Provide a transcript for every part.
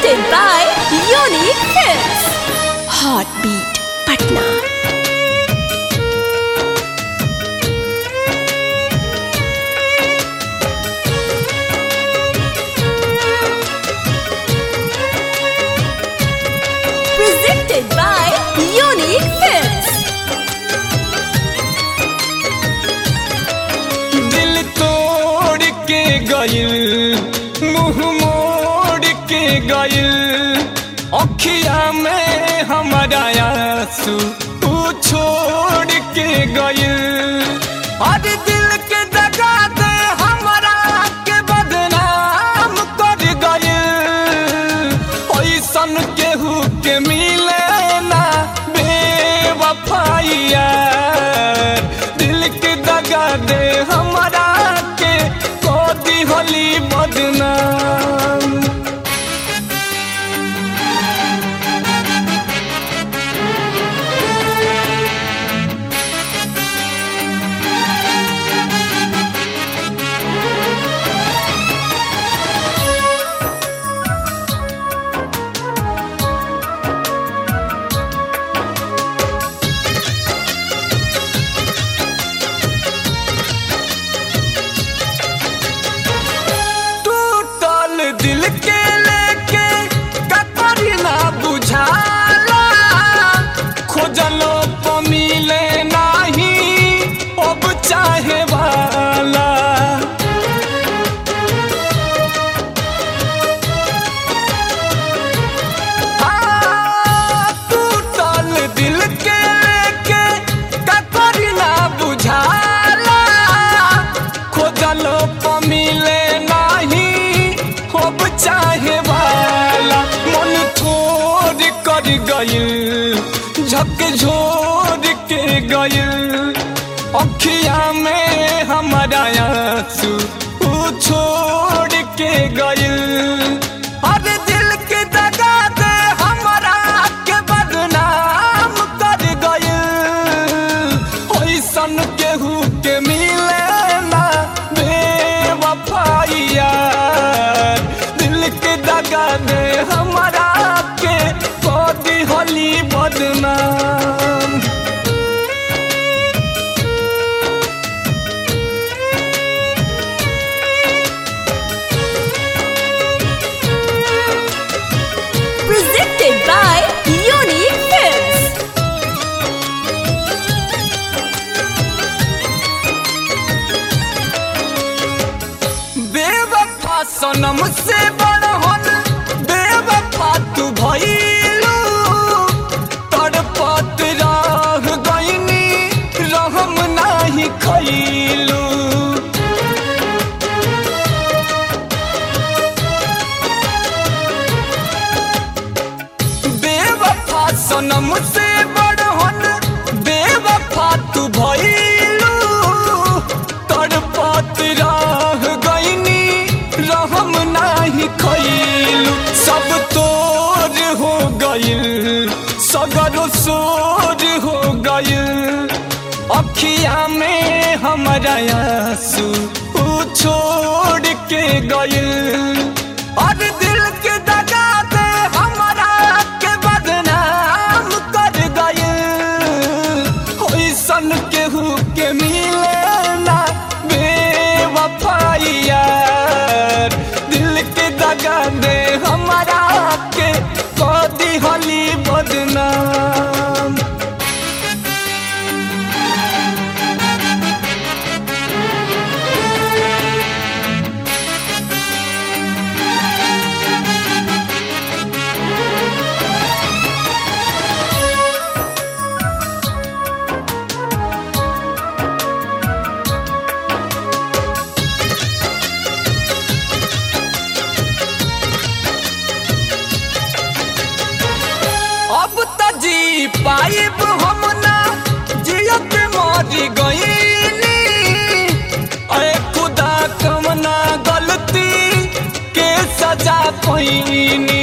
Presented by Unique Hits. Heartbeat Patna. Presented by Unique Hits. दिल तोड़ के गइल मुंह मोड़ के गइल अखिया में हमारा आंसू तू छोड़ के गइल अरे दिल के दगा दे हमरा के बदनाम कर गइल ओइसन केहू के मिले ना बेवफाइया दिल के दगा दे हमरा के को दिहली बदनाम टूटल दिल के लेके कतरी ना बुझाला खोजलो तो मिले नाही अब चाहे वाला हाँ, टूटल दिल के लेके कतरी ना बुझाला खोजलो तो मिले नाही अब चाहे वाला मन थोड़ कर गइल झक झोर के गइल अखिया में हमारा आंसू ऊ छोड़ के गइल अरे दिल के दगा दे हमरा के बदनाम कर गइल ओइसन केहू के मिले ना बेवफाइया दिल के दगा दे हमरा के को दिहली बदनाम Presented by Unique Hits. बेवफा सनम से बड़हन बेवफा तू भइलू तड़पत रह गइनी रहम नाही खइलू बेवफा सनम से बड़हन बेवफा तू भइलू तड़पत रह गइनी रहम नाही खइलू सब तोर हो गइल सगर सोर हो गइल अखिया में हमारा आंसू ऊ छोड़ के गइल और दिल के दगा दे हमरा के बदनाम कर गइल ओइसन केहू के मिले ना बेवफाइया दिल के दगा दे हमरा के को दिहली बदनाम अब त जी पाइब हम ना जियत मरी गईनी अरे खुदा कमना गलती के सजा पैनी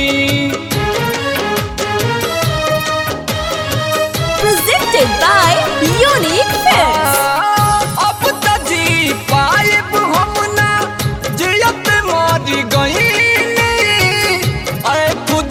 Presented by Unique Hits. अब त जी पाइब हम ना जियत मरी गईनी अरे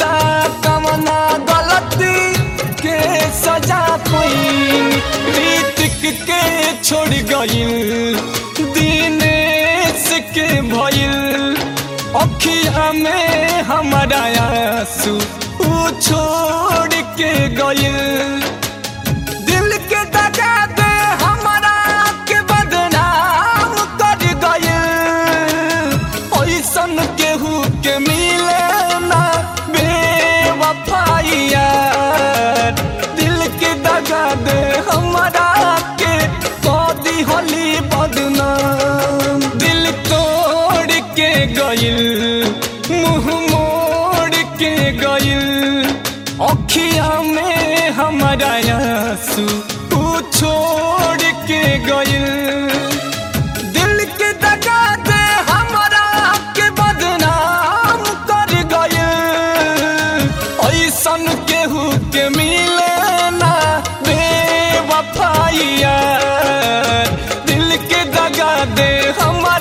गइल दिनेश के भइल अखिया में हमारा आंसू ऊ छोड़ के गइल दिल के दगा दे हमारा के बदनाम कर गइल ऐसन केहू के मिले ना बेवफाइया दिल के दगा दे हमारा के कदी होली बदनाम दिल तोड़ के गइल मुंह मोड़ के गइल अखिया में हमारा आंसू ऊ छोड़ के गइल दिल के दगा दे हमारा के बदनाम कर गइल ऐसन केहू के मिले ना बेवफाइया दिल के दगा दे हमारा